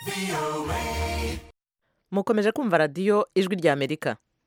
mukomeje kumva radiyo ijwi rya amerika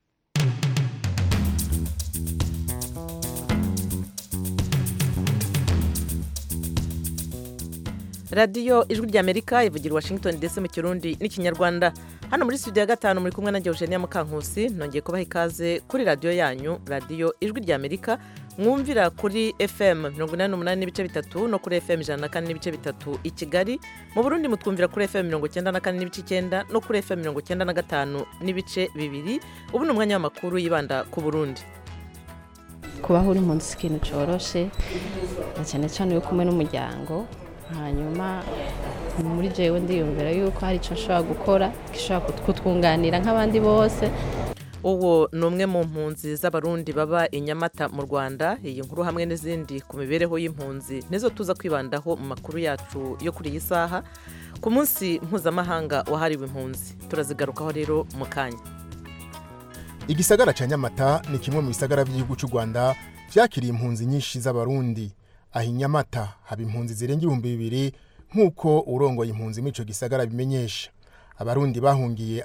radiyo ijwi rya amerika ivugira i washington ndetse mu kirundi n'ikinyarwanda hano muri studio ya gatanu muri kumwe na Eugenia Mukankusi nongeye kubaha ikaze kuri radiyo yanyu radiyo ijwi rya amerika mwumvira kuri fm mirongo inani n'umunani n'ibice bitatu no kuri fm ijana na kane n'ibice bitatu i kigali mu burundi mutwumvira kuri fm mirongo icyenda na kane n'ibice icyenda no kuri fm mirongo icyenda na gatanu n'ibice bibiri ubu ni umwanya w'amakuru yibanda ku burundi kubaho uri munsi si ikintu cyoroshe na cyane cyane iyo kumwe n'umuryango hanyuma muri jewe ndiyumvira yuko hari icyo nshobora gukora gishobora kutwunganira nk'abandi bose uwo ni umwe mu mpunzi z'abarundi baba i nyamata mu rwanda iyi nkuru hamwe n'izindi ku mibereho y'impunzi nizo tuza kwibandaho mu makuru yacu yo kuri iyi saha ku munsi mpuzamahanga wahariwe impunzi turazigarukaho rero mu kanya igisagara cya nyamata ni kimwe mu bisagara by'igihugu cy'u rwanda byakiriye impunzi nyinshi z'abarundi aho i nyamata haba impunzi zirenga ibihumbi bibiri nk'uko urongoye impunzi muri icyo gisagara bimenyesha abarundi bahungiye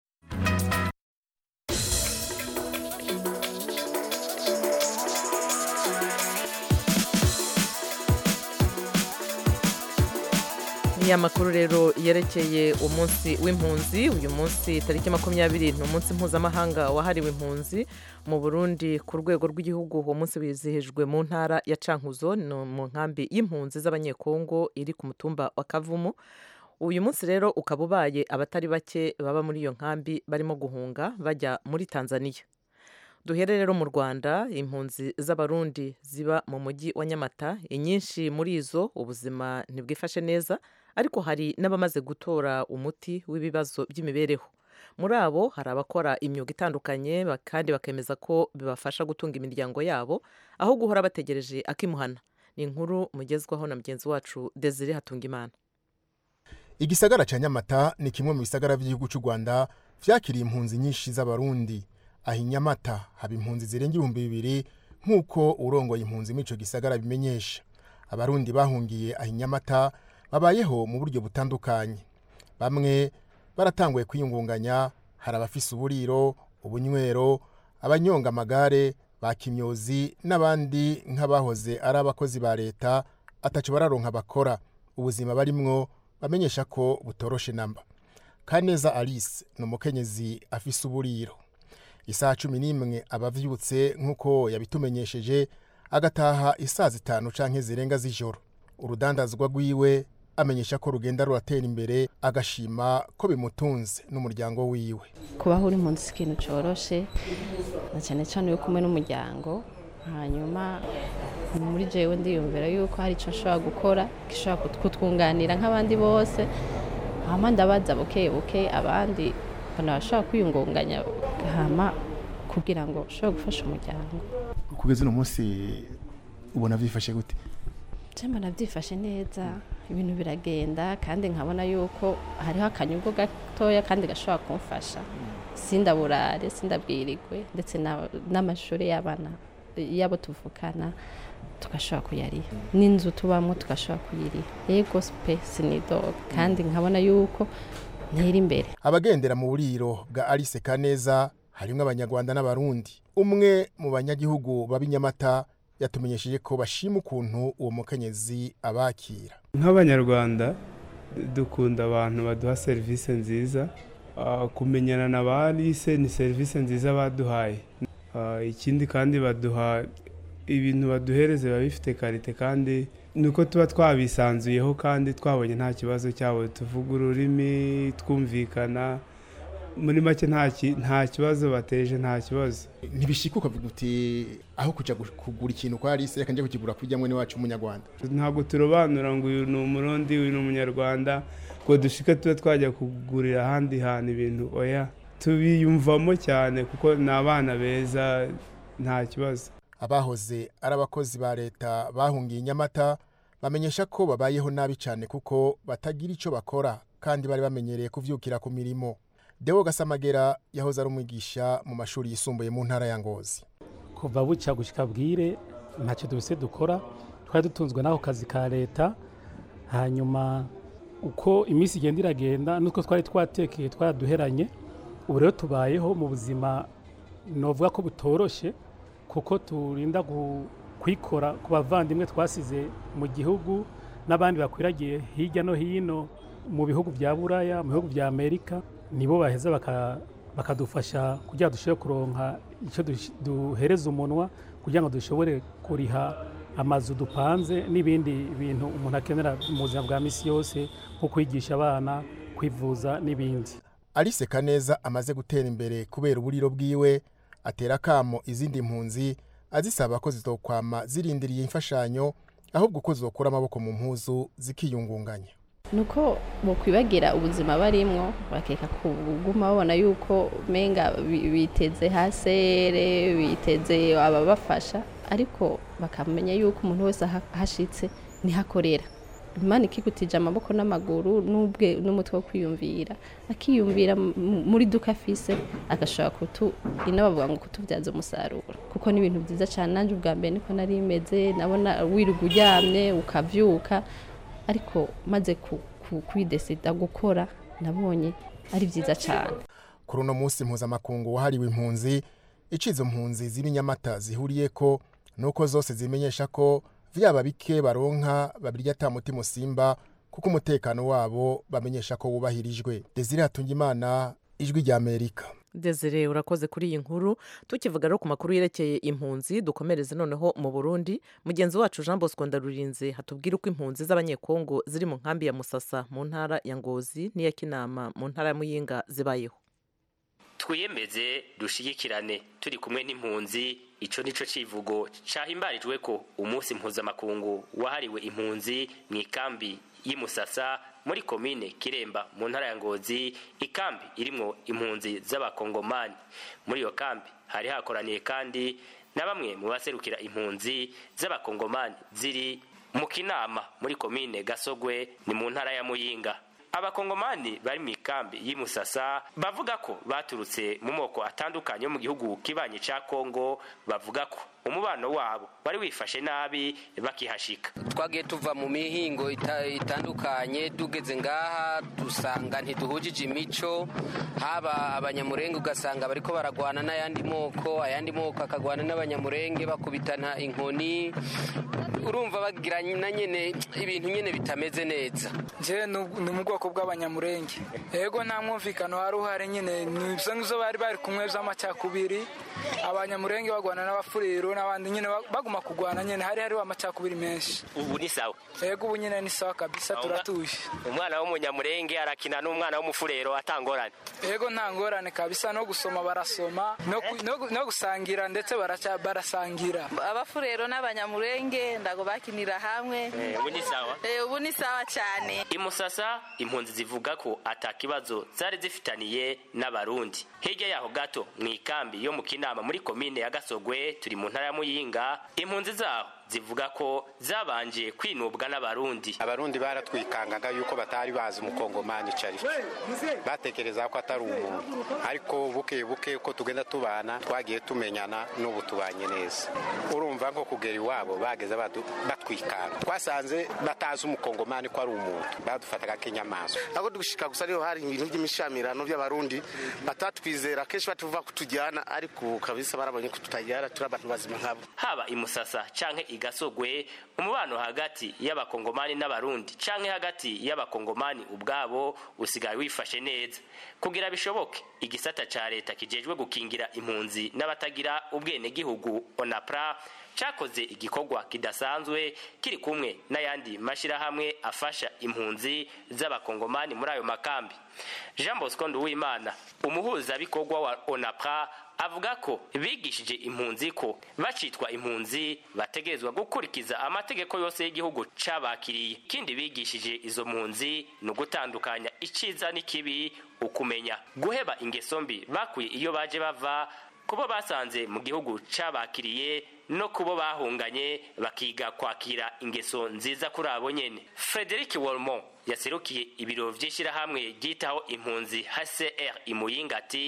ni amakuru rero yerekeye umunsi w'impunzi uyu munsi tariki makumyabiri ni umunsi mpuzamahanga wahariwe impunzi mu burundi ku rwego rw'igihugu uwo munsi wizihijwe mu ntara ya cankuzo ni mu nkambi y'impunzi z'abanyekongo iri ku mutumba wa kavumu uyu munsi rero ukaba ubaye abatari bake baba muri iyo nkambi barimo guhunga bajya muri tanzania duhere rero mu rwanda impunzi z'abarundi ziba mu mujyi wa nyamata inyinshi muri izo ubuzima ntibwifashe neza ariko hari n'abamaze gutora umuti w'ibibazo by'imibereho muri abo hari abakora imyuga itandukanye kandi bakemeza ko bibafasha gutunga imiryango yabo aho guhora bategereje akimuhana ni inkuru mugezwaho na mugenzi wacu desire hatungimana igisagara cya nyamata ni kimwe mu bisagara by'igihugu cy'u rwanda byakiriye impunzi nyinshi z'abarundi aho i nyamata haba impunzi zirenga ibihumbi bibiri nk'uko urongoye impunzi muri icyo gisagara bimenyesha abarundi bahungiye aho i nyamata babayeho mu buryo butandukanye bamwe baratanguye kwiyungunganya hari abafise uburiro ubunywero abanyonga amagare ba kimyozi n'abandi nk'abahoze ari abakozi ba leta atacu bararonka bakora ubuzima barimwo bamenyesha ko butoroshe namba kaneza alice ni umukenyezi afise uburiro isaha cumi n'imwe aba avyutse nk'uko yabitumenyesheje agataha isaa zitanu canke zirenga z'ijoro urudandazwa rwiwe amenyesha ko rugenda ruratera imbere agashima ko bimutunze n'umuryango wiwe kubaho uri munsi si ikintu cyoroshe na cyane cyane iyo kumwe n'umuryango hanyuma muri jewe ndiyumvira yuko hari icyo nshobora gukora gishobora kutwunganira nk'abandi bose hama ndabaza buke buke abandi banabashobora kwiyungunganya hama kugira ngo ushobore gufasha umuryango kugeza uno munsi ubona byifashe gute cyangwa nabyifashe neza ibintu biragenda kandi nkabona yuko hariho akanyungu gatoya kandi gashobora kumfasha sindaburare sindabwirigwe ndetse n'amashuri y'abana y'abo tuvukana tugashobora kuyariha n'inzu tubamo tugashobora kuyiriha yego pe sinidoga kandi nkabona yuko ntera imbere abagendera mu buriro bwa alice kaneza harimo abanyarwanda n'abarundi umwe mu banyagihugu b'Inyamata yatumenyesheje ko bashima ukuntu uwo mukenyezi abakira nk'abanyarwanda dukunda abantu baduha serivisi nziza kumenyana na ba alice ni serivisi nziza baduhaye ikindi kandi baduha ibintu baduhereza biba bifite karite kandi ni uko tuba twabisanzuyeho kandi twabonye nta kibazo cyabo tuvuga ururimi twumvikana muri make nta kibazo bateje nta kibazo ntibishika ukavuga uti aho kujya kugura ikintu kwa alice reka njye kukigura kuri jamwe n'iwacu umunyarwanda ntabwo turobanura ngo uyu ni umurundi uyu ni umunyarwanda ngo dushike tube twajya kugurira ahandi hantu ibintu oya tubiyumvamo cyane kuko ni abana beza nta kibazo abahoze ari abakozi ba leta bahungiye inyamata bamenyesha ko babayeho nabi cyane kuko batagira icyo bakora kandi bari bamenyereye kuvyukira ku mirimo Deo Gasamagera yahoze ari umwigisha mu mashuri yisumbuye mu ntara ya Ngozi kuva bucya gushika bwire ntacyo dufise dukora twari dutunzwe n'ako kazi ka leta hanyuma uko iminsi igenda iragenda n'utwo twari twatekeye twaraduheranye ubu rero tubayeho mu buzima novuga ko butoroshe kuko turinda gu- kwikora ku bavandimwe twasize mu gihugu n'abandi bakwiragiye hirya no hino mu bihugu bya buraya mu bihugu bya amerika nibo baheza baka- bakadufasha kugira ngo dushobore kuronka icyo dush- duhereza umunwa kugira ngo dushobore kuriha amazu dupanze n'ibindi bintu umuntu akenera mu buzima bwa misi yose nko kwigisha abana kwivuza n'ibindi alice kaneza amaze gutera imbere kubera uburiro bwiwe atera akamo izindi mpunzi azisaba ko zitokwama zirindiriye imfashanyo ahubwo ko zokura amaboko mu mpuzu zikiyungunganya nuko bokwibagira ubuzima barimwo bakeka kuguma babona yuko menga bi- biteze hasere biteze ababafasha ariko bakamenya yuko umuntu wese aha- ahashitse nihakorera imana ikigutije amaboko n'amaguru n'ubwe n'umutwe wo kwiyumvira akiyumvira mu- muri duka afise agashobora kutu ino bavuga ngo kutubyaza umusaruro kuko ni ibintu byiza cyane nanjye ubwa mbere niko nari meze nabona wirirwa uryamye ukavyuka ariko maze ku- ku- kwidesida gukora nabonye ari byiza cyane kuri uno munsi mpuzamakungu wahariwe impunzi icyo izo mpunzi z'ibinyamata zihuriye ko ni uko zose zimenyesha ko vyaba bike baronka babirya ata mutima usimba kuko umutekano wabo bamenyesha ko wubahirijwe desire hatungimana ijwi rya amerika desire urakoze kuri iyi nkuru tukivuga rero ku makuru yerekeye impunzi dukomereze noneho mu burundi mugenzi wacu jean bosco ndarurinze hatubwira uko impunzi z'abanyekongo ziri mu nkambi ya musasa mu ntara ya ngozi n'iya kinama mu ntara ya muyinga zibayeho twiyemeze dushigikirane turi kumwe n'impunzi ico nico civugo cahimbarijwe ko umunsi mpuzamakungu wahariwe impunzi mu ikambi y'imusasa muri komine kiremba mu ntara ya ngozi ikambi irimwo impunzi z'abakongomani muri iyo kambi hari hakoraniye kandi na bamwe mu baserukira impunzi z'abakongomani ziri mu kinama muri komine gasogwe ni mu ntara ya muyinga abakongomani bari mu ikambi y'imusasa bavuga ko baturutse mu moko atandukanye yo mu gihugu kibanyi ca kongo bavuga ko umubano wabo wari wifashe nabi bakihashika twagiye tuva mu mihingo ita- itandukanye tugeze ngaha dusanga ntiduhujije imico haba abanyamurenge ugasanga bariko baragwana n'ayandi moko ayandi moko akagwana n'abanyamurenge bakubitana inkoni urumva bagira na nyene ibintu nyene bitameze neza je ni mu bwoko bw'abanyamurenge yego nta mwumvikano wari uhari nyine ni ibyo ngibyo bari bari kumwe by'amacakubiri abanyamurenge bagwana n'abafuriro n'abandi nyine ba- baguma kugwana nyine hari hariho amacakubiri menshi ubu ni sawa yego ubu nyine ni sawa kabisa turatuje umwana w'umunyamurenge arakina n'umwana w'umufurero atangorane yego nta ngorane kabisa no gusoma barasoma no ku- no gu- no gusangira ndetse baraca- barasangira abafurero n'abanyamurenge ndago bakinira hamwe Eh, ubu ni sawa Eh, ubu ni sawa cyane imusasa impunzi zivuga ko ata kibazo zari zifitaniye n'abarundi hirya yaho gato mu ikambi yo mu kinama muri komine ya gasogwe turi mu ntara ya muyinga impunzi zaho zivuga ko zabanje kwinubwa n'abarundi abarundi baratwikangaga yuko batari bazi umukongomani icyo ari cyo batekereza ko atari umuntu ariko buke buke uko tugenda tubana twagiye tumenyana n'ubu tubanye neza urumva nko kugera iwabo bageze badu- batwikanga twasanze batazi umukongomani ko ari umuntu badufataga nk'inyamaswa aho dushika gusa ariho hari ibintu by'imishamirano by'abarundi batatwizera kenshi batuvuga ko tujyana ariko ubu kabisa barabonye ko tutajyana turi abantu bazima nkabo haba imusasa canke igasogwe umubano hagati y'abakongomani n'abarundi canke hagati y'abakongomani ubwabo usigaye wifashe neza kugira bishoboke igisata ca leta kijejwe gukingira impunzi n'abatagira ubwenegihugu onapra cakoze igikorwa kidasanzwe kiri kumwe n'ayandi mashirahamwe afasha impunzi z'abakongomani muri ayo makambi jean bosco nduwimana umuhuzabikorwa wa onapra avuga ko bigishije impunzi ko bacitwa impunzi bategerezwa gukurikiza amategeko yose y'igihugu cabakiriye ikindi bigishije izo mpunzi ni ugutandukanya iciza n'ikibi ukumenya guheba ingeso mbi bakuye iyo baje bava kubo basanze mu gihugu cabakiriye no kubo bahunganye bakiga kwakira ingeso nziza kuri abo nyene frederic wolmont yaserukiye ibiro vy'ishirahamwe ryitaho impunzi hcr imuyinga ati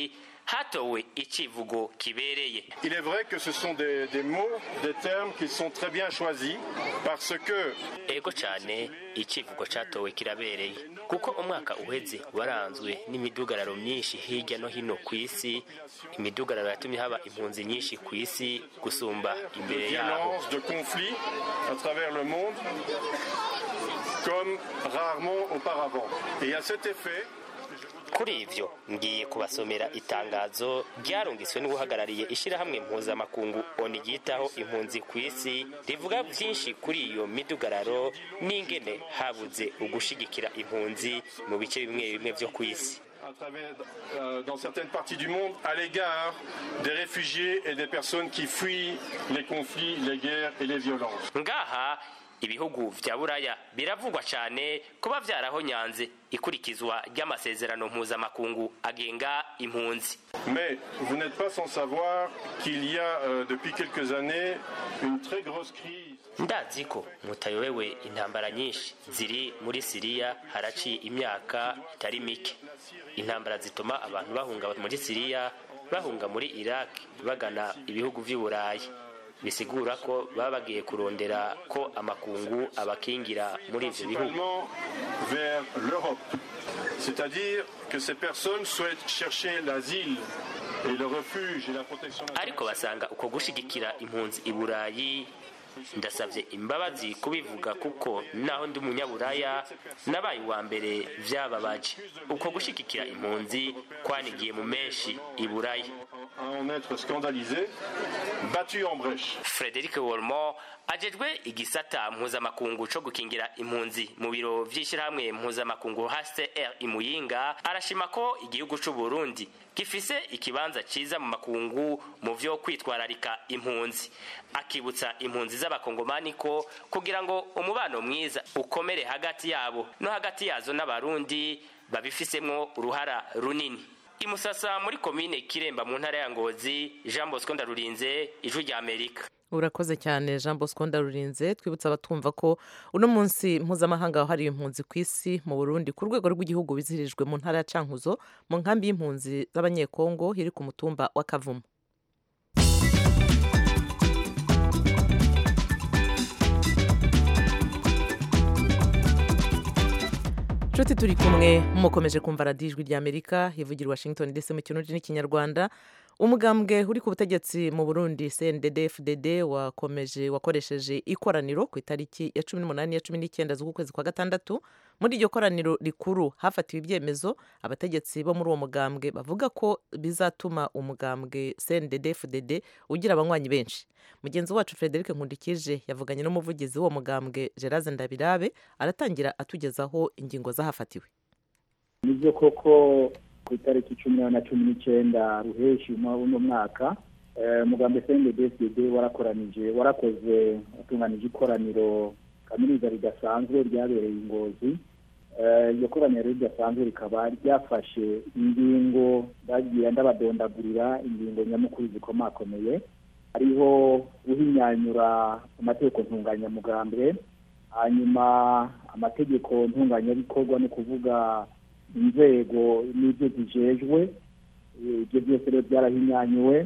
hatowe icivugo kibereye Il est vrai que ce sont des, des mots, des termes qui sont très bien choisis parce que ego cyane icivugo catowe kirabereye kuko umwaka uheze waranzwe n'imidugararo myinshi hirya no hino ku isi imidugararo yatumye haba impunzi nyinshi ku isi gusumba de imbere yaho violence, de conflits à travers le monde comme rarement auparavant. Et à cet effet, kuri ivyo ngiye kubasomera itangazo ryarungitswe n'uhagarariye ishyirahamwe mpuzamakungu oni ryitaho impunzi ku isi rivuga byinshi kuri iyo midugararo n'ingene habuze ugushigikira impunzi mu bice bimwe bimwe vyo ku isi à travers, euh, dans certaines parties du monde, à l'égard des réfugiés et des personnes qui fuient les conflits, les guerres et les violences. ngaha ibihugu vya buraya biravugwa cyane kuba vyarahonyanze ikurikizwa ry'amasezerano mpuzamakungu agenga impunzi Mais vous n'êtes pas sans savoir qu'il y a euh, depuis quelques années une très grosse crise ndazi ko mutayobewe intambara nyinshi ziri muri siriya haraciye imyaka itari mike intambara zituma abantu bahunga muri siriya bahunga muri iraq bagana ibihugu vy'i burayi bisigura ko baba bagiye kurondera ko amakungu abakingira muri ivyo bihugu principalement vers l'Europe. C'est-à-dire que ces personnes souhaitent chercher l'asile et le refuge et la protection ariko basanga uko gushigikira impunzi i burayi ndasabye imbabazi kubivuga kuko naho ndi umunyaburaya nabaye uwa mbere vyababaje uko gushigikira impunzi kwanigiye mu menshi i burayi à en être scandalisés, battus en brèche. frederic wolmo ajejwe igisata mpuzamakungu co gukingira impunzi mu biro vy'ishirahamwe mpuzamakungu hcr imuyinga arashima ko igihugu c'u burundi gifise ikibanza ciza mu makungu mu vyo kwitwararika impunzi akibutsa impunzi z'abakongomani ko kugira ngo umubano mwiza ukomere hagati yabo no hagati yazo n'abarundi babifisemwo uruhara runini imusasa muri komine kiremba mu ntara ya ngozi jean bosco ndarurinze ijwi rya amerika urakoze cyane jean bosco ndarurinze twibutsa abatumva ko uno munsi mpuzamahanga wahariwe impunzi ku isi mu burundi ku rwego rw'igihugu wizihirijwe mu ntara ya cankuzo mu nkambi y'impunzi z'abanyekongo iri ku mutumba wa kavumu nshuti turi kumwe mukomeje kumva radiyo ijwi ry'amerika ivugira i washington ndetse mu kirundi n'ikinyarwanda umugambwe uri ku butegetsi mu burundi cndd fdd wakomeje wakoresheje ikoraniro ku itariki ya cumi n'umunani ya cumi n'icyenda z'ukwezi kwa gatandatu muri iryo koraniro rikuru hafatiwe ibyemezo abategetsi bo muri uwo mugambwe bavuga ko bizatuma umugambwe cndd fdd ugira abanywanyi benshi mugenzi wacu frederic nkundikije yavuganye n'umuvugizi w'uwo mugambwe gerase ndabirabe aratangira atugezaho ingingo zahafatiwe nibyo koko ku itariki cumi na cumi n'icyenda ruheshi uno mwaka umugambi cnddsd warakoranije warakoze watunganije ikoraniro kaminuza ridasanzwe ryabereye ingozi iryo koraniro ridasanzwe rikaba ryafashe ingingo bagiye ndabadondagurira ingingo nyamukuru zikomakomeye hariho guhinyanyura amategeko ntunganyamugambwe hanyuma amategeko ntunganyabikorwa ni ukuvuga inzego n'ibyo zijejwe ibyo byose rero byarahinyanyuwe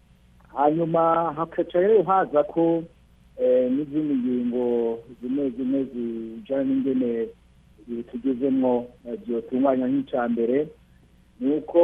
hanyuma hakaca rero haza ko n'izindi ngingo zimwe zimwe zijyana n'ingene tugezemo byotunganya nk'icya mbere ni uko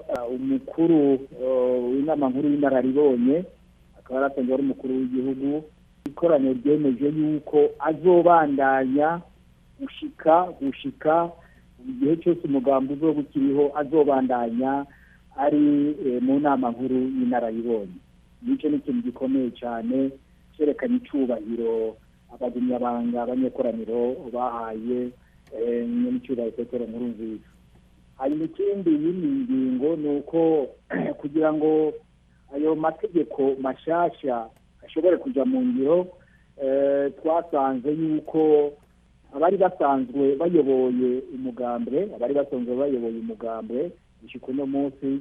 umukuru w'inama nkuru y'inararibonye akaba yaratanzwe ari umukuru w'igihugu ikoraniro ryemeje yuko azobandanya gushika gushika igihe cyose umugambi uzoba ukiriho azobandanya ari mu nama nkuru y'inararibonye nicyo ni ikintu gikomeye cyane cyerekana icyubahiro abagumyabanga abanyekoraniro bahaye n'icyubahiro petero nkuru nziza hanyuma ikindi y'iyi ngingo ni uko kugira ngo ayo mategeko mashyashya ashobore kujya mu ngiro twasanze yuko abari basanzwe bayoboye umugambwe abari basanzwe bayoboye umugambwe gushyika uno munsi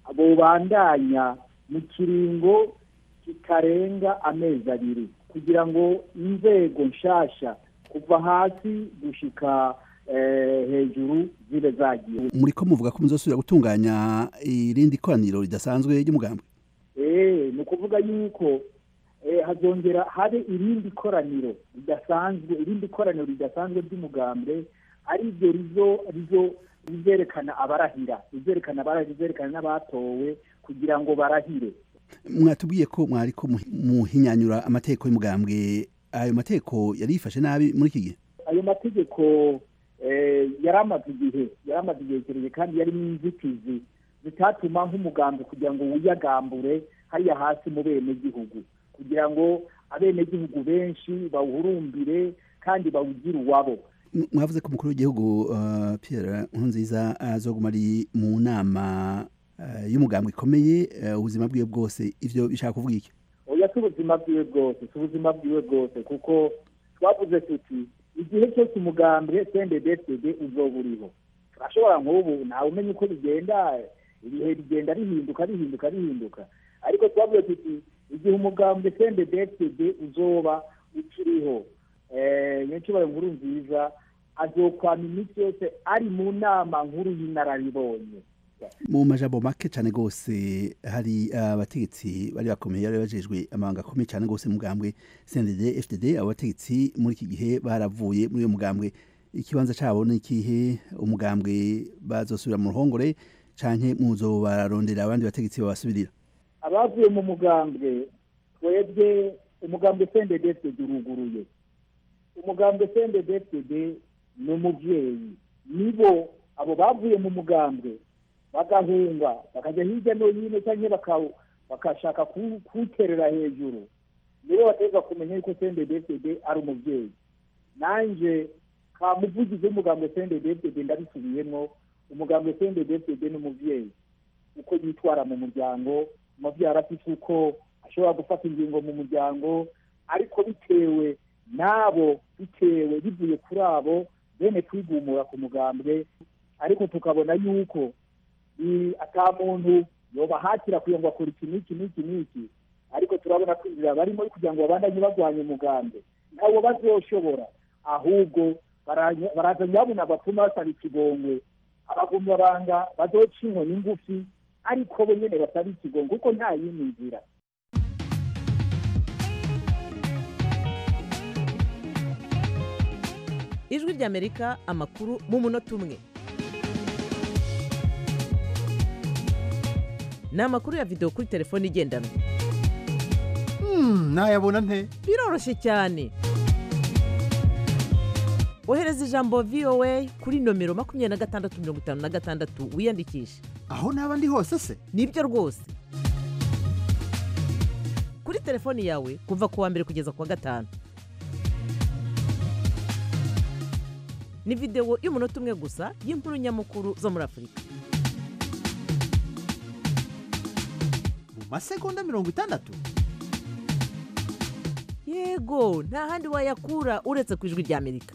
bubandanya mu kiringo kitarenga amezi abiri kugira ngo inzego nshyashya kuva hasi gushyika hejuru zibe zagiye muri ko muvuga ko muzosubira gutunganya irindi koraniro ridasanzwe ry'umugambwe eh ni ukuvuga yuko eh, hazongera habe irindi koraniro ridasanzwe irindi koraniro ridasanzwe ry'umugambwe ari ryo rizo rizo rizerekana abarahira rizerekana abarahira rizerekana n'abatowe kugira ngo barahire mwatubwiye ko mwari ko muhi- muhinyanyura amategeko y'umugambwe ayo mategeko yari yifashe nabi muri iki gihe ayo mategeko eh, yari amaze igihe yari amaze igihe kirekire kandi yarimo inzitizi zitatuma nk'umugambi kugira ngo wiyagambure hariya hasi mu benegihugu kugira ngo abenegihugu benshi bawuhurumbire kandi bawugire uwabo M- mwavuze ko umukuru w'igihugu uh, Pierre Nkurunziza azoguma ari mu nama uh, y'umugambwe ikomeye uh, ubuzima bwiwe bwose ivyo bishaka kuvuga iki oya si ubuzima bwiwe bwose si ubuzima bwiwe bwose kuko twavuze tuti igihe cyose umugambwe cnddsd uzoba uriho turashobora nk'ubu ntawe umenya uko bigenda ibihe bigenda rihinduka rihinduka rihinduka ariko twavuze tuti igihe umugambwe cnddsd uzoba ukiriho eh, nyincubahiro nkuru nziza azokwama iminsi yose ari mu nama nkuru y'inararibonye mu majambo make cyane gose hari abategetsi bari bakomeye bari bajejwe amabanga akomeye cyane gose mu mugambwe CNDD FDD abo bategetsi muri iki gihe baravuye muri uyo mugambwe ikibanza cabo ni ikihe umugambwe bazosubira mu ruhongore canke muzobarondera abandi bategetsi babasubirira abavuye mu mugambwe twebwe umugambwe cnddsd uruguruye umugambwe cnddsd ni umuvyeyi nibo abo bavuye mu mugambwe bagahunga bakajya hirya no hino cyangwa baka- bakashaka ku- kuwuterera hejuru nibo bategeka kumenya yuko cnddsd ari umuvyeyi nanje ka muvugizi w'umugambwe cnddsd ndabisubiyemwo umugambwe cnddsd ni umuvyeyi uko yitwara mu muryango umuvyeyi arafise uko ashobora gufata ingingo mu muryango ariko bitewe n'abo bitewe bivuye kuri abo bene kwigumura ku mugambwe ariko tukabona yuko i- ata muntu yobahatira kugira ngo akora iki n'iki n'iki n'iki ariko turabona ko inzira barimo kugira ngo babandanye barwanya umugambi ntabwo bazoshobora ahubwo baranya- baraza nyabuna batuma basaba ikigongwe abagumya banga bazoca inkoni ngufi ariko bo nyene basaba ikigongwe kuko nta yindi nzira ijwi ry'amerika amakuru mu munota umwe ni amakuru ya videwo kuri telefone igendanwa nayabona nte biroroshye cyane ohereza ijambo voa kuri nomero makumyabiri na gatandatu mirongo itanu na gatandatu wiyandikishe aho naba ndi hose se nibyo rwose kuri telefoni yawe kuva ku wa mbere kugeza ku wa gatanu ni videwo y'umunota umwe gusa y'inkuru nyamukuru zo muri afurika mu masegonda mirongo itandatu yego nta handi wayakura uretse ku ijwi ry'amerika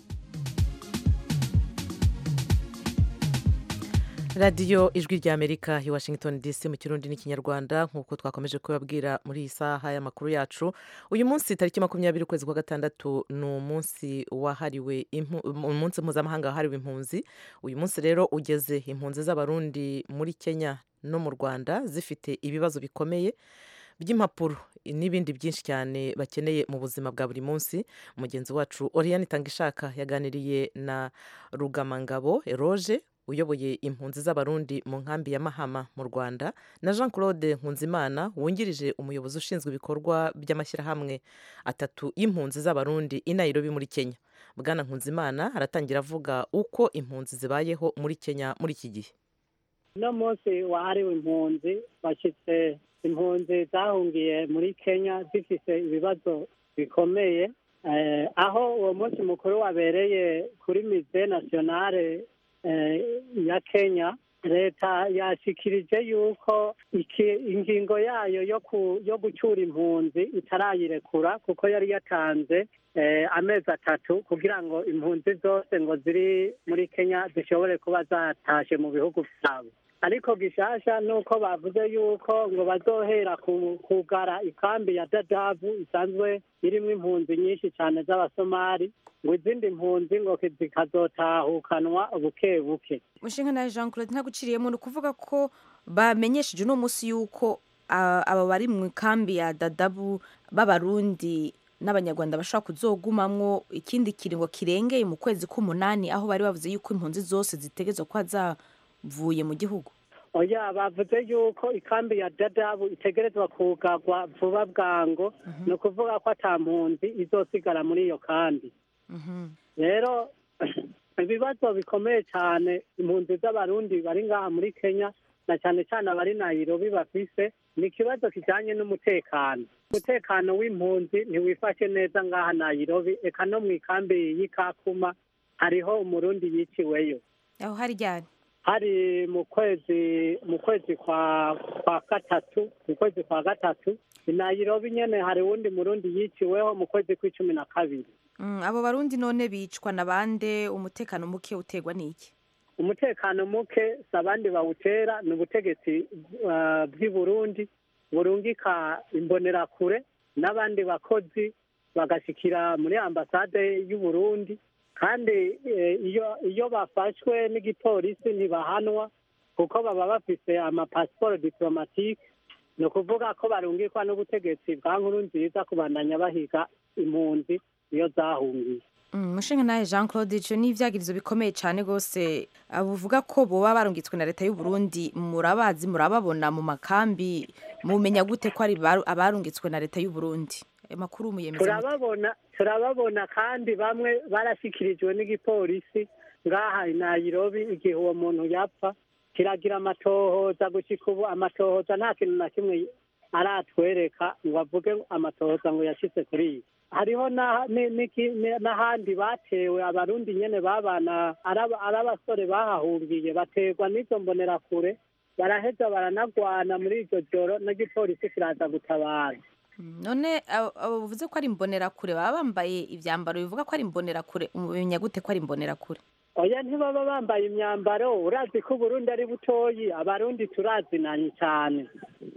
radiyo ijwi ry'amerika i washington dc mu kirundi n'ikinyarwanda nk'uko twakomeje kubabwira muri iyi saha y'amakuru yacu uyu munsi tariki makumyabiri ukwezi kwa gatandatu ni umunsi wahariwe impu- umunsi mpuzamahanga wahariwe impunzi uyu munsi rero ugeze impunzi z'abarundi muri kenya no mu rwanda zifite ibibazo bikomeye by'impapuro n'ibindi byinshi cyane bakeneye mu buzima bwa buri munsi mugenzi wacu oriyani itangishaka yaganiriye na rugamangabo eroge uyoboye impunzi z'abarundi mu nkambi ya mahama mu rwanda na jean claude nkunzimana wungirije umuyobozi ushinzwe ibikorwa by'amashyirahamwe atatu y'impunzi z'abarundi i nairobi muri kenya bwana nkunzimana aratangira avuga uko impunzi zibayeho muri kenya muri iki gihe uno munsi wahariwe impunzi bashyitse impunzi zahungiye muri kenya zifite ibibazo bikomeye eh, aho uwo munsi mukuru wabereye kuri mize nasiyonale eh, ya kenya leta yashikirije yuko iki ingingo yayo yo ku yo gucyura impunzi itarayirekura kuko yari yatanze eh, amezi atatu kugira ngo impunzi zose ngo ziri muri kenya zishobore kuba zatashe mu bihugu byabo ariko gishasha nuko bavuze yuko ngo bazohera ku- kugara ikambi ya dadabu isanzwe irimwo impunzi nyinshi cyane z'abasomali ngo izindi mpunzi ngo zikazotahukanwa buke buke mushinga nawe jean claude ntaguciriyemo ni ukuvuga ko bamenyesheje uno munsi yuko ah, aba bari mu ikambi ya dadabu b'abarundi n'abanyarwanda bashobora kuzogumamwo ikindi kiringo kirengeye mu kwezi k'umunani aho bari bavuze yuko impunzi zose zitegerezwa kuba zavuye mu gihugu oya bavuze yuko ikambi ya dadabu itegerezwa kugarwa vuba bwango ni ukuvuga ko ata mpunzi izosigara muri iyo kambi rero ibibazo bikomeye cyane impunzi z'abarundi bari ngaha muri kenya na cyane cyane abari nayirobi bafise ni ikibazo kijyanye n'umutekano umutekano w'impunzi ntiwifashe neza ngaha nayirobi eka no mu ikambi y'ikakuma hariho umurundi yiciweyo aho hari ryari hari mu kwezi mu kwezi kwa kwa gatatu mu kwezi kwa gatatu i nayirobi nyene hari wundi murundi yiciweho mu kwezi kw'icumi na kabiri Mm, abo barundi none bicwa na bande umutekano muke utegwa n'iki umutekano muke si abandi bawutera ni ubutegetsi uh, bw'i burundi burungika imbonerakure n'abandi bakozi bagashikira muri ambasade y'u burundi kandi eh, iyo iyo bafashwe n'igipolisi ntibahanwa kuko baba bafise amapasiporo diplomatike ni ukuvuga ko barungikwa n'ubutegetsi bwa nkuru nziza kubandanya bahiga impunzi iyo zahungiye Mm, mushinga nawe jean claude ico ni ivyagirizo bikomeye cane rwose Ah, buvuga ko boba barungitswe na leta y'u burundi murabazi murababona mu makambi mumenya gute ko ari baru- abarungitswe na leta y'u burundi ayo makuru muyemeza mute? turababona turababona kandi bamwe barashyikirijwe n'igipolisi ngaha i nayirobi igihe uwo muntu yapfa kiragira amatohoza gushyika ubu amatohoza nta kintu na kimwe aratwereka ngo avuge amatohoza ngo yashyize kuri iyi hariho na- ni- niki- ni- n'ahandi batewe abarundi nyene babana ari aba- ari abasore bahahungiye baterwa n'izo mbonerakure baraheza baranagwana muri iryo joro n'igipolisi kiraza gutabara Mm, none abo abo bavuze ko ari imbonerakure baba bambaye ivyambaro bivuga ko ari imbonerakure mumenya gute ko ari imbonerakure oya ntibaba bambaye imyambaro urazi ko uburundi ari butoyi abarundi turazinanye cyane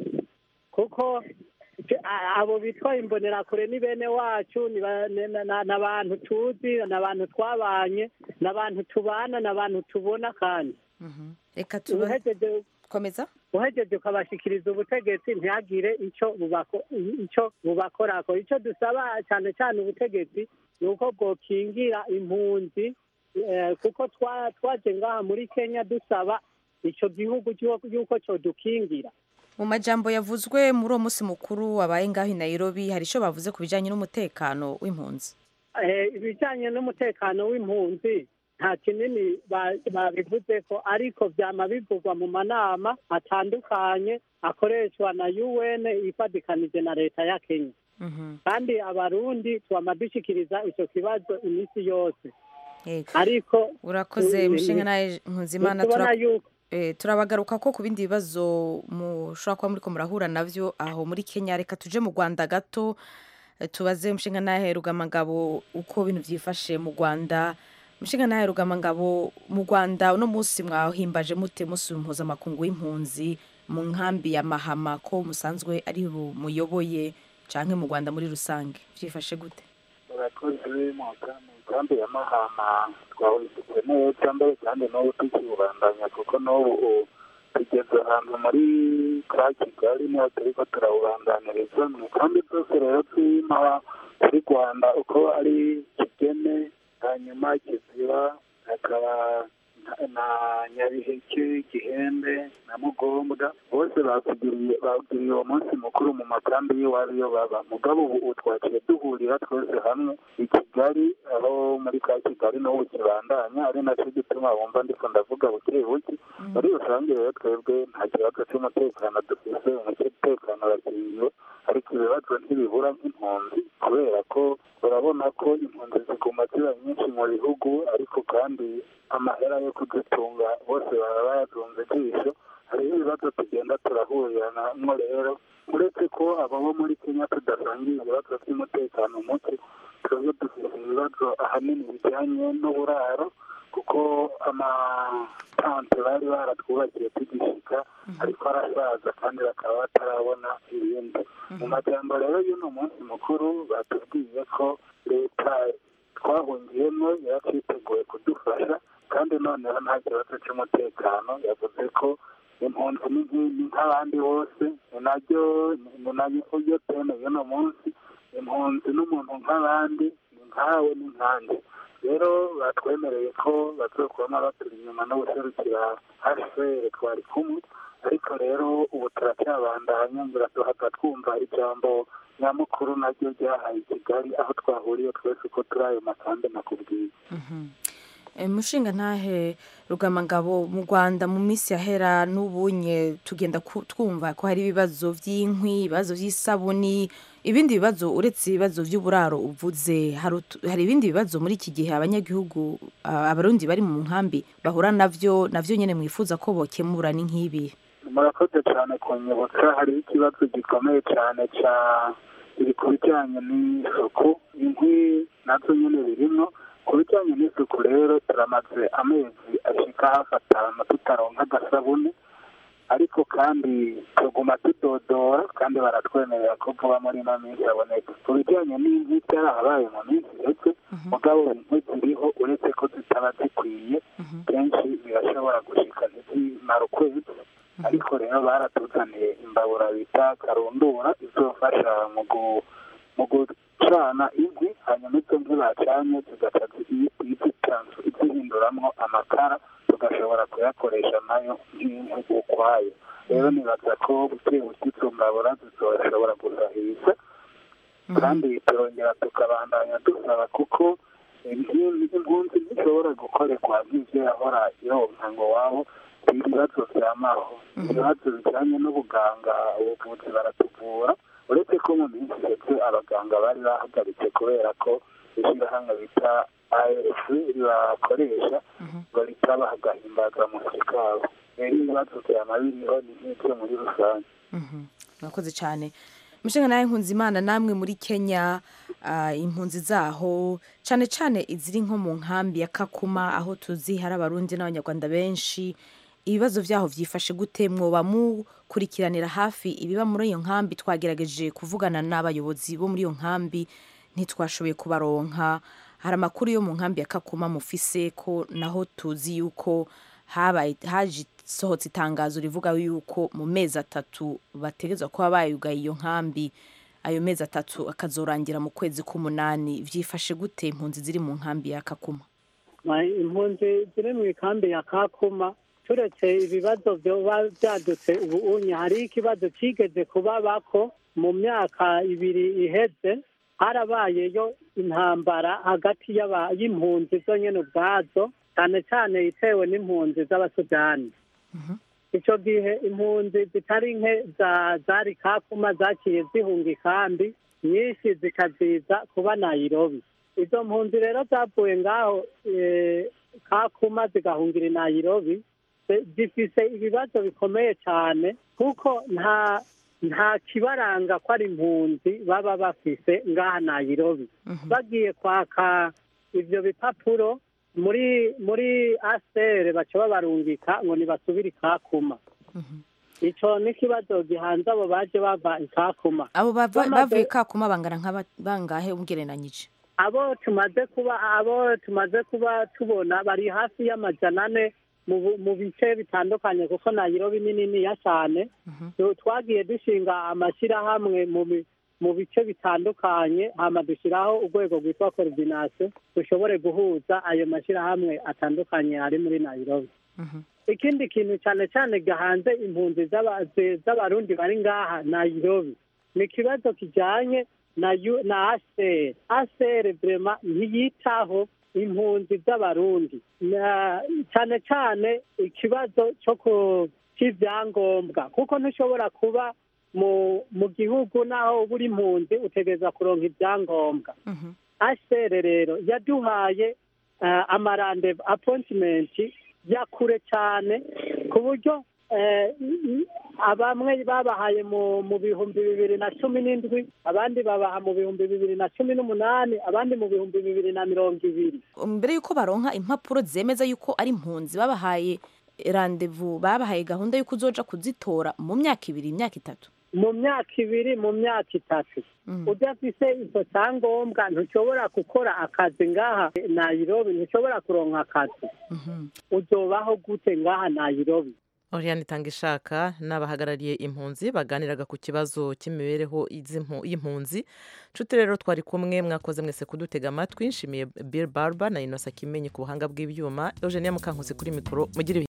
kuko j- a- abo bitwa imbonerakure ni bene wacu ni ba- ni- na- na- ni abantu tuzi ni abantu twabanye ni abantu tubana ni abantu tubona kandi reka tuba uhejeje komeza uhejeje ukabashikiriza ubutegetsi ntihagire icyo bubako icyo bubakorako icyo dusaba cyane cyane ubutegetsi ni uko bwokingira impunzi eh, kuko twa- twaje ngaha muri kenya dusaba icyo gihugu cy'uko- y'uko cyodukingira mu majambo yavuzwe muri uwo munsi mukuru wabaye ngaho i nairobi hari ico bavuze ku bijanye n'umutekano w'impunzi Eh, ibijyanye n'umutekano w'impunzi nta kinini ba- babivuze ko ariko byama bivugwa mu manama atandukanye akoreshwa na un ifadikanije na leta ya kenya kandi abarundi twama dushikiriza icyo kibazo iminsi yose Yego. ariko urakoze Mm, mushinga mm, nawe nkuzimana ntitubona tura- yuko eh, turabagaruka ko ku bindi bibazo mushobora kuba muriko murahura navyo aho muri kenya reka tuje mu rwanda gato eh, tubaze mushinga nawe rugamagabo uko ibintu vyifashe mu rwanda mushinga nawe rugamagabo mu rwanda uno munsi mwahimbaje mute musi mpuzamakungu w'impunzi mu nkambi ya mahama ko musanzwe ari bu- muyoboye canke mu rwanda muri rusange vyifashe gute abakozi mu nkambi ya mahama twawushyize neza mbere kandi n'ubu tukiwubandanya kuko n'ubu u- tugeze ahantu muri ka kigali niho turiko turawubandaniriza mu nkambi zose rero z'inaha z'i rwanda uko ari kigeme hanyuma kiziba hakaba na- na nyabiheke gihembe na mugombwa bose bakugiriye bagiriye uwo munsi mukuru mu makambi y'iwabo iyo baba mugabo ubu ubu twaciye duhurira twese hamwe i kigali aho muri ka kigali n'ubu kibandanya ari nacyo gituma wumva ndiko ndavuga buke buke muri rusange rero twebwe nta kibazo cy'umutekano dufise umutekano urakingiwe ariko ibibazo ntibibura nk'impunzi kubera ko urabona ko impunzi ziguma ziba nyinshi mu bihugu ariko kandi amahera yo kudutunga bose baba bayazunze ijisho hariho ibibazo tugenda turahuriramo rero uretse ko abo bo muri kenya tudasangiye ibibazo by'umutekano muke twebwe dufite ibibazo ahanini bijyanye n'uburaro kuko amatante bari baratwubakiye tugishika ariko arasaza kandi bakaba batarabona ibindi mu majambo rero y'uno munsi mukuru batubwiye ko leta twahungiyemo yaraciteguye kudufasha kandi noneho nta kibazo cy'umutekano yavuze ko impunzi ni nki- ni nk'abandi bose ni naryo ni naryo teme y'uno munsi impunzi n'umuntu nk'abandi ni nkawe ni nkanjye rero batwemereye ko bazokubamo baturi inyuma no guserukira hcr twari kumwe ariko rero ubu turacyabandanya ngira duhata twumva ijambo nyamukuru naryo ryahaye i kigali aho twahuriye twese uko turi ayo masambe nakubwiye E, mushinga ntahe rugamangabo mu rwanda mu minsi yahera n'ubunye tugenda ku- twumva ko hari ibibazo by'inkwi ibibazo by'isabuni ibindi bibazo uretse ibibazo by'uburaro uvuze hari utu- hari ibindi bibazo muri iki gihe abanyagihugu a- abarundi bari mu nkambi bahura navyo navyo nyene mwifuza ko bokemura ni nk'ibi murakoze cyane kunyibutsa hariho ikibazo gikomeye cyane cya iri ku bijyanye n'isuku inkwi nazo nyine birimo ku bijyanye n'isuku rero turamaze amezi ashika hafi atanu tutaronka agasabune ariko kandi tuguma tudodora kandi baratwemerera ko vuba muri ino minsi aboneka ku bijyanye n'inkwi byarahabaye mu minsi ndetse mugabo inkwi ziriho uretse ko zitaba zikwiye kenshi birashobora gushika ntizimara ukwezi ariko rero baratuzaniye imbabura bita karundura izofasha mu gu- mu gucana inkwi hanyuma izo nkwi bacanye zigaca zi- izitanzu- izihinduramwo amakara tugashobora kuyakoresha nayo nk'inkwi ukwayo rero nibaza ko buke buke izo mbabura zizoshobora gusahiriza kandi turongera tukabandanya dusaba kuko impunzi impunzi ntishobora gukorerwa nk'ibyo yahora ironka ngo wabo ibibazo byamaho ibibazo bijyanye n'ubuganga ubuvuzi baratuvura uretse ko mu minsi iheze abaganga bari bahagaritse kubera ko ishyirahamwe bita ARF ribakoresha ngo ritabaha agahimbazamusyi kabo rero ibibazo byama biriho ni nk'ibyo muri rusange murakoze cyane mushinga nawe nkunze imana namwe muri kenya ah, impunzi zaho cyane cyane iziri nko mu nkambi ya kakuma aho tuzi hari abarundi n'abanyarwanda benshi ibibazo byaho byifashe gute mwoba mukurikiranira hafi ibiba muri iyo nkambi twagerageje kuvugana n'abayobozi bo muri iyo nkambi ntitwashoboye kubaronka hari amakuru yo mu nkambi ya kakuma mufise ko naho tuzi yuko habaye haje sohotse itangazo rivuga yuko mu mezi atatu bategerezwa kuba bayugaye iyo nkambi ayo mezi atatu akazorangira mu kwezi k'umunani byifashe gute impunzi ziri mu nkambi ya kakuma Ma- impunzi ziri mu ikambi ya kakuma turetse ibibazo byoba byadutse ubu unye hariho ikibazo kigeze kuba bako mu myaka ibiri iheze harabayeyo intambara hagati y'aba- y'impunzi zo nyene ubwazo cyane cyane itewe n'impunzi z'abasudani icyo gihe impunzi zitari nke za- zari kakuma zaciye zihunga ikambi nyinshi zikaziza kuba nayirobi izo mpunzi rero zavuye ngaho eh, kakuma zigahungira i nayirobi zi- zifise ibibazo bikomeye cyane kuko nta nta kibaranga ko ari impunzi baba bafise ngaha nayirobi bagiye kwaka ivyo bipapuro muri muri asere baca babarungika ngo nibasubire ikakuma ico ni ikibazo gihanze abo baje bava ikakuma abo bava- Bamaze- bavuye kakuma bangana nk'aba- bangahe ugereranyije abo tumaze kuba abo tumaze kuba tubona bari hafi y'amajana ane mu bu- mu bice bitandukanye kuko nayirobi ni niniya cyane Tu- twagiye dushinga amashyirahamwe mu bi- mu bice bitandukanye hama dushyiraho urwego rwitwa coordination dushobore guhuza ayo mashyirahamwe atandukanye ari muri nayirobi ikindi kintu cyane cyane gahanze impunzi z'aba- ze- z'abarundi bari ngaha nayirobi ni ikibazo kijyanye na yu- na aseri aseri vrema ntiyitaho impunzi z'abarundi Na- cyane cyane ikibazo cyo ku cy'ibyangombwa kuko ntushobora kuba mu mu gihugu naho uba uri impunzi utegereza kuronka ibyangombwa aseri rero yaduhaye uh, amarande appointment ya kure cyane ku buryo eh, i- i- abamwe babahaye mu mu bihumbi bibiri na cumi n'indwi abandi babaha mu bihumbi bibiri na cumi n'umunani abandi mu bihumbi bibiri na mirongo ibiri mbere y'uko baronka impapuro zemeza yuko ari impunzi babahaye randevu babahaye gahunda y'uko uzoja kuzitora mu myaka ibiri imyaka itatu mu myaka ibiri mu myaka itatu udafise icyo cyangombwa ntushobora gukora akazi ngaha nayirobi ntushobora kuronka akazi uzobaho gute ngaha nayirobi Oriane Itangishaka n'abahagarariye impunzi baganiraga ku kibazo cy'imibereho y'izimpu- y'impunzi nshuti rero twari kumwe mwakoze mwese kudutega amatwi nshimiye Bill Barber na Innocent Kimenyi ku buhanga bw'ibyuma Eugenia Mukankusi kuri mikoro mugire ibihe